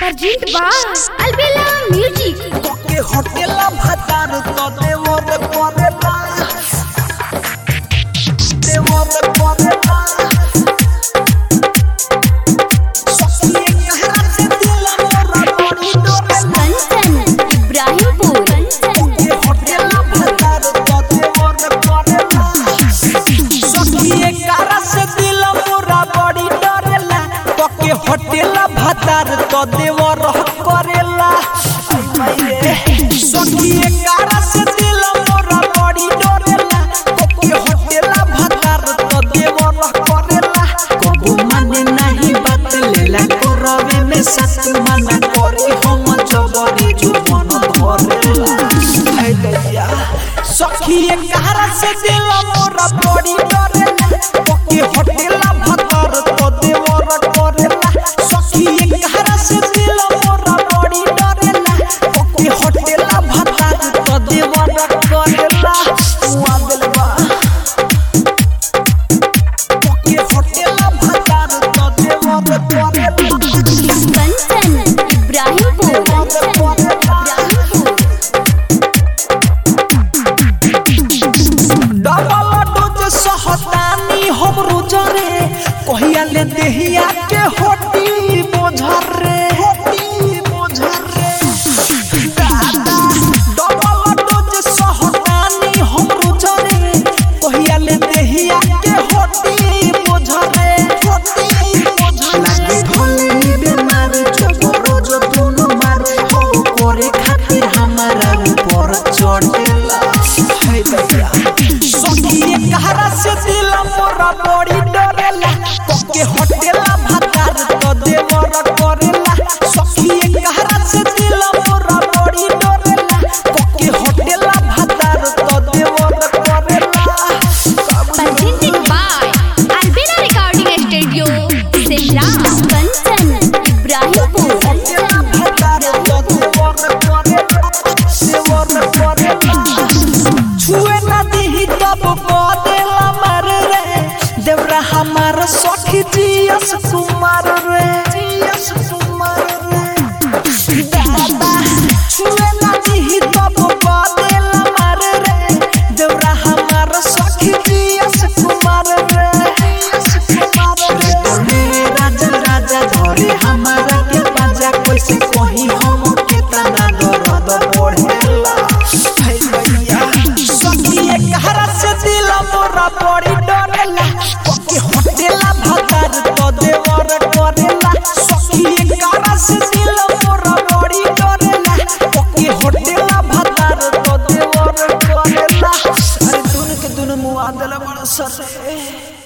Perjint ba Albela Music তোকে হোটেলা ভাতার তো দেওর করে না দেওর করে না সখিয়ে कहरा से दिल मोरा बड़ी डोरे ना Kansan Ibrahimpur তোকে হোটেলা ভাতার তো দেওর করে না সখিয়ে कहरा से दिल मोरा बड़ी डोरे ना তোকে হোটেলা ভাতার তো দেওর করেলা সখিয়ে कहरा से दिल मोरा बड़ी डोरेला তোকে হোটেলা ভাতার তো দেওর করেলা কবু মানে নাহি বাত লেলা করবে মে সাত মানা করি হম জবরে জীবন ধরেলা হাই দয়া সখিয়ে कहरा से दिल मोरा बड़ी डोरेला তোকে হোটেলা ভাতার তো দেওর করেলা সখিয়ে कहरा से दिल मोरा बड़ी डोरेला তোকে হোটেলা ভাতার তো দেওর করেলা ওয়া দিলবা তোকে হোটেলা ভাতার তো দেওর করেলা Kansan Ibrahimpur डबल डोज सहतानी हम रोजरे कहिया ले देहिया के होटी बोझर रे होटी बोझर रे दादा डबल डोज सहतानी हम रोजरे कहिया ले देहिया के होटी बोझर रे होटी बोझर लागे भले बेमार जो रोज दोनों मार हो करे खातिर हमारा ऊपर चढ़ेला हाय भैया सखिए कहरा से दिल मोरा बड़ी डरेला तोके होटेला भातार तो देवर करेला सखिए कहरा से दिल मोरा बड़ी डरेला तोके होटेला भातार तो देवर करेला Presented by Albela Recording Studio Simla Kansan Ibrahimpur होटेला भातार तो देवर करेला देवर करेला छुए ना दिही तब बदेला मार रे देवरा हमार सखी जियस कुमार रे जियस कुमार रे दादा छुए ना दिही तब बदेला मार रे देवरा हमार सखी जियस कुमार रे जियस कुमार रे राजा राजा धरे हमारा के बाजा कैसे कहीं हम केतना दर्द बढ़ेला हाय भैया सखिए कहरा से दिल मोरा बड़ी डरेला कोके होटेला भतार तो देवर करेला सखिए कहरा से दिल मोरा बड़ी डरेला कोके होटेला भतार तो देवर करेला अरे दोनों के दोनों मुआ देला बड़ा सर